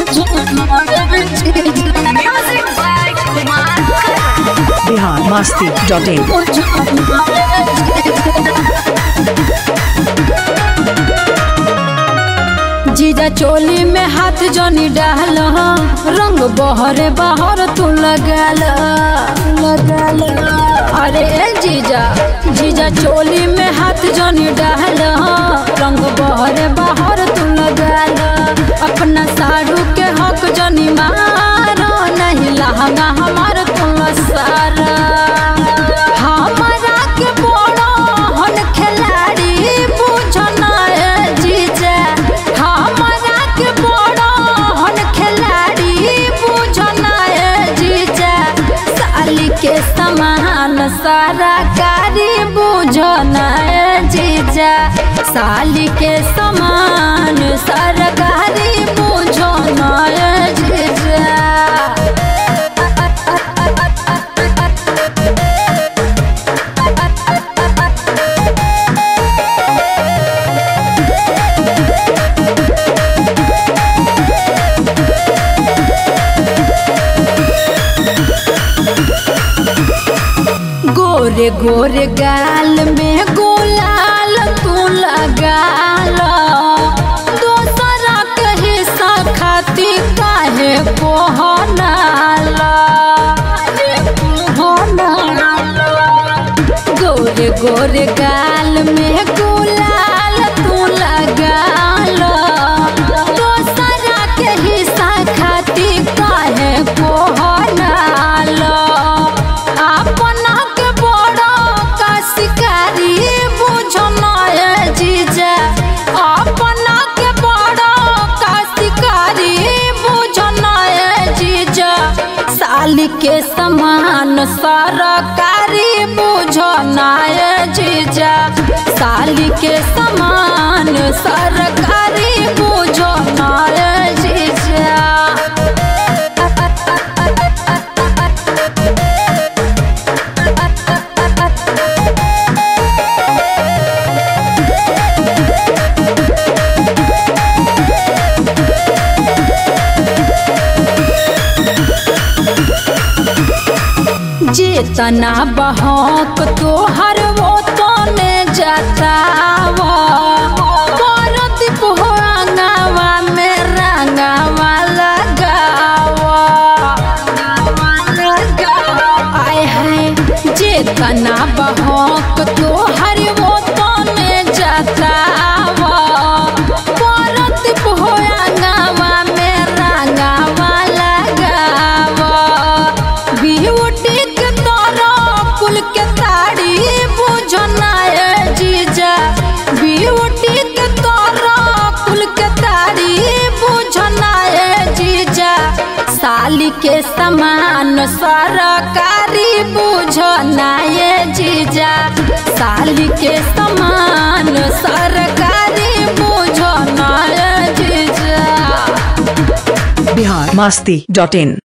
Music by Kumar Karan. Bihar Masti dot in जीजा चोली में हाथ जनी डाल रंग बहरे बहर तू लगाल लगाल अरे ए जीजा जीजा चोली में हाथ जनी डाल रंग बहरे बहर तू लगाल अपना साड़ू के हक जनी मारो नहीं लहंगा हमार तू सारा हमारा के बड़ो हन खिलाड़ी बुझना है जीजा हमारा के बड़ो हन खिलाड़ी बुझना है जीजा साली के समान सारा कारी बुझना है जीजा साली के समान सरकारी बुझना है जीजा गोरे गोरे गाल में गुलाल तू लगाल दोसरा के हिस्सा खाती काहे कोहनाला गोरे गोरे गाल में गुलाल तू लगाल दोसरा के हिस्सा खाती काहे कोहनाला अपना के बड़ा का शिकारी बुझना है जीजा अपना के बड़ा का शिकारी बुझना है जीजा साली के समान सरकारी बुझना है जीजा साली के समान सरकारी बुझना है जीजा जेतना बहक तोहर वो तने जतावा परदीप हो अंगावा में रंगावा लगावा आय हाय जेतना बहक तोहर वो तने जतावा परदीप हो अंगावा में रंगावा लगावा ब्यूटी के तरह कुल के ताड़ी बुझना है जीजा ब्यूटी के तरह कुल के ताड़ी बुझना है जीजा साली के समान सरकारी बुझना है जीजा साली के समान सरकारी बुझना है जीजा बिहार मस्ती डॉट इन